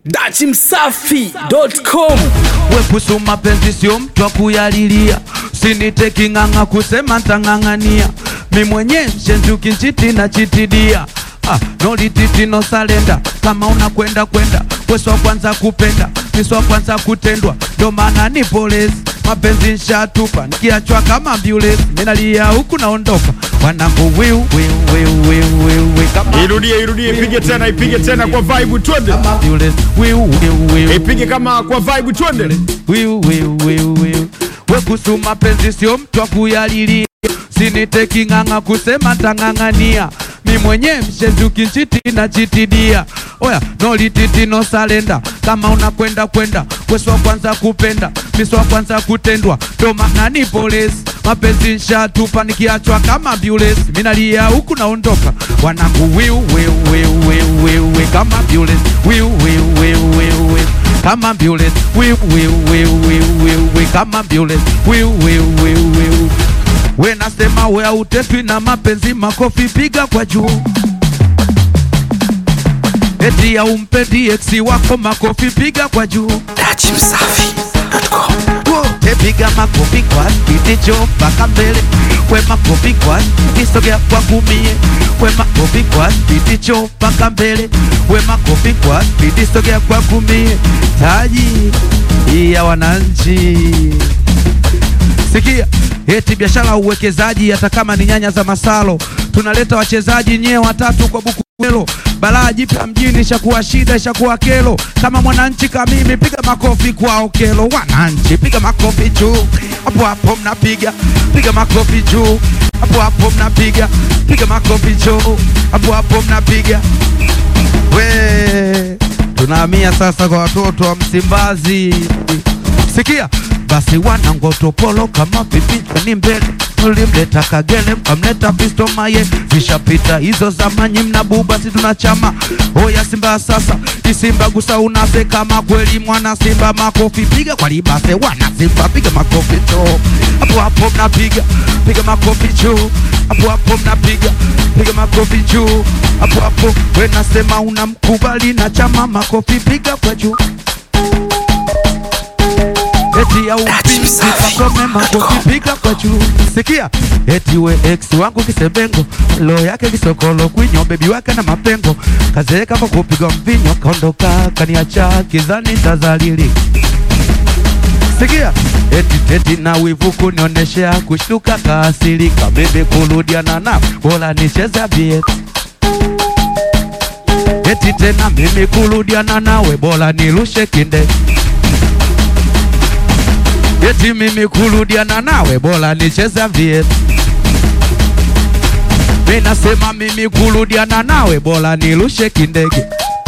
dachimsafi.com wekusu mapenzi sio mtu wa kuyalilia, sinite king'ang'a kusema ntang'ang'ania, mi mwenye mshenzi ukinchiti na chitidia Ah, no lititi no salenda, kama unakwenda kwenda weswa kwanza kupenda miswa kwanza kutendwa, ndo maana ni polisi mapenzi nshatupa, nikiachwa kama ambulance, minalia huku naondoka, wanangu wiu wiu wiu wiu wiu wiu kama Irudie, irudie, ipige tena, ipige tena kwa vibe, twende. kama ambulance, wiu wiu wiu Ipige kama kwa vibe, twende. wiu wiu wiu wiu wekusu mapenzi sio mtu wa kuyalilia, sinite king'ang'a kusema ntang'ang'ania, mi mwenye mshenzi ukinchiti na chitidia oya no lititi no salenda, kama unakwenda kwenda weswa kwanza kupenda miswa kwanza kutendwa, ndo maana ni polisi mapenzi nshatupa, nikiachwa kama ambulance, minalia huku naondoka, wanangu wiu wiu wiu wiu wiu wiu kama ambulance wiu wiu wiu wiu wiu kama ambulance wiu wiu wiu wiu wiu wiu kama ambulance wiu wiu wiu wiu we nasema we autetwi na mapenzi, makofi piga kwa juu. Eti haumpendi eksi wako, makofi piga kwa juu. dachimsafi.com Wote piga makofi kwa spidi jo mpaka mbele, we makofi kwa spidi sogea kwa kumie, we makofi kwa spidi jo mpaka mbele, we makofi kwa spidi sogea kwa kumie. Taji ya wananchi Sikia, eti biashara uwekezaji, hata kama ni nyanya za masalo, tunaleta wachezaji nyie watatu kwa buku helo. Balaa jipya mjini, ishakuwa shida, ishakuwa kelo. Kama mwananchi kama mimi, piga makofi kwao kelo. Wananchi piga makofi juu, hapo hapo mnapiga, piga makofi juu, hapo hapo mnapiga, piga makofi juu, hapo hapo mnapiga. We, tunahamia sasa kwa watoto wa Msimbazi. Sikia basi, wanangotopolo kama pipichwa ni mbele ulimleta Kagere mkamleta Fisto Maye, zishapita hizo zamanyi, mnabuba si tunachama. Oya Simba sasa, isimba gusa unase kama kweli mwana Simba, makofi piga kwa libase, wana Simba piga makofi cho hapo hapo, mnapiga piga makofi juu hapo hapo, mnapiga piga makofi juu hapo hapo. We nasema unamkubali na chama, makofi piga kwa juu eti ya upinzi pakome makofi piga kwa juu. Sikia eti we ex wangu kisebengo lo yake kisokolo kwinyo bebi wake na mapengo kazeeka kwa kupiga mvinyo kaondoka kaniacha kizani tazalili Sikia eti teti na wivu kunioneshea kushtuka kaasirika bibi kurudiana na bora nicheza bie eti tena mimi kurudiana nawe bora nirushe kinde eti mimi kurudiana nawe bora nicheza vie mi nasema mimi kurudiana nawe bora nirushe kindege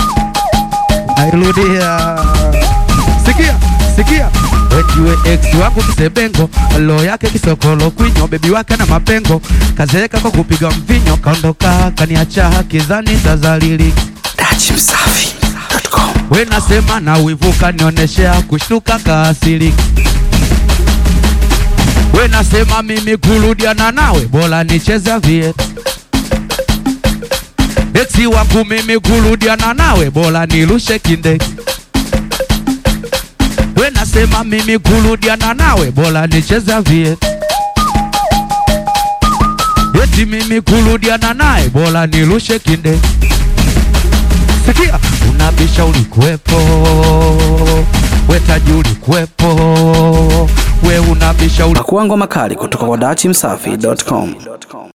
nairudia sikia sikia etiwe ex wangu kisebengo lo yake kisokolo kwinyo bebi wake na mapengo kazeeka kwa kupiga mvinyo kaondoka kaniacha kizani tazalili dachimsafi.com we nasema na wivu kanioneshea kushtuka kaasirika we nasema mimi kurudiana nawe bora nicheza vie eksi wangu mimi kurudiana nawe bora nirushe kindege we nasema mimi kurudiana nawe bora nicheza vie eti mimi kurudiana naye bora nirushe kindege Sikia, unabisha ulikuwepo, wetaji ulikuwepo, we unabisha uli pakuangwa makali kutoka kwa dachimsafi.com